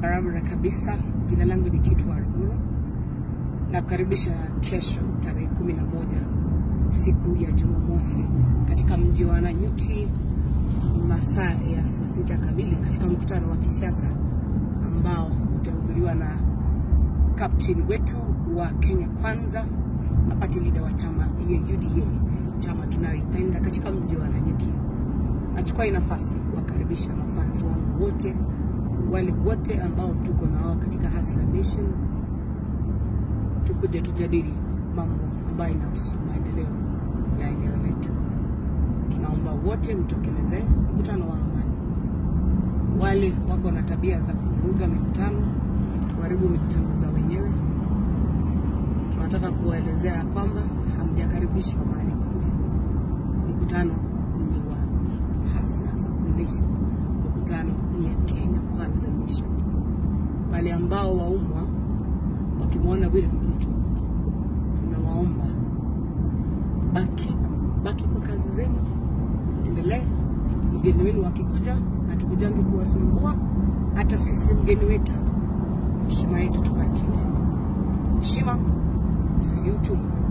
barabara kabisa. Jina langu ni Kitu Waruguru na kukaribisha kesho tarehe kumi na moja siku ya Jumamosi katika mji wa Nanyuki masaa ya saa sita kamili katika mkutano wa kisiasa ambao utahudhuriwa na captain wetu wa Kenya Kwanza na party leader wa chama ya UDA, chama tunayoipenda katika mji wa Nanyuki. Nachukua hii nafasi kuwakaribisha mafans wangu wote, wale wote ambao tuko na wao katika Hustler Nation, tukuje tujadili mambo ambayo inahusu maendeleo ya eneo letu. Tunaomba wote mtokelezee mkutano wa amani. Wale wako na tabia za kuvuruga mikutano, kuharibu mikutano za wenyewe, tunataka kuwaelezea ya kwamba hamjakaribishwa mahali pale. Mkutano ni wa Hustlers Nation, mkutano ni ya Kenya Kwanza Mission. Wale ambao waumwa wakimwona William Ruto, tunawaomba baki baki kwa kazi zenu, endelee. Mgeni wenu wakikuja, hatukujangi kuwasumbua. Hata sisi mgeni wetu, heshima yetu tupatiwe. Heshima si utumwa.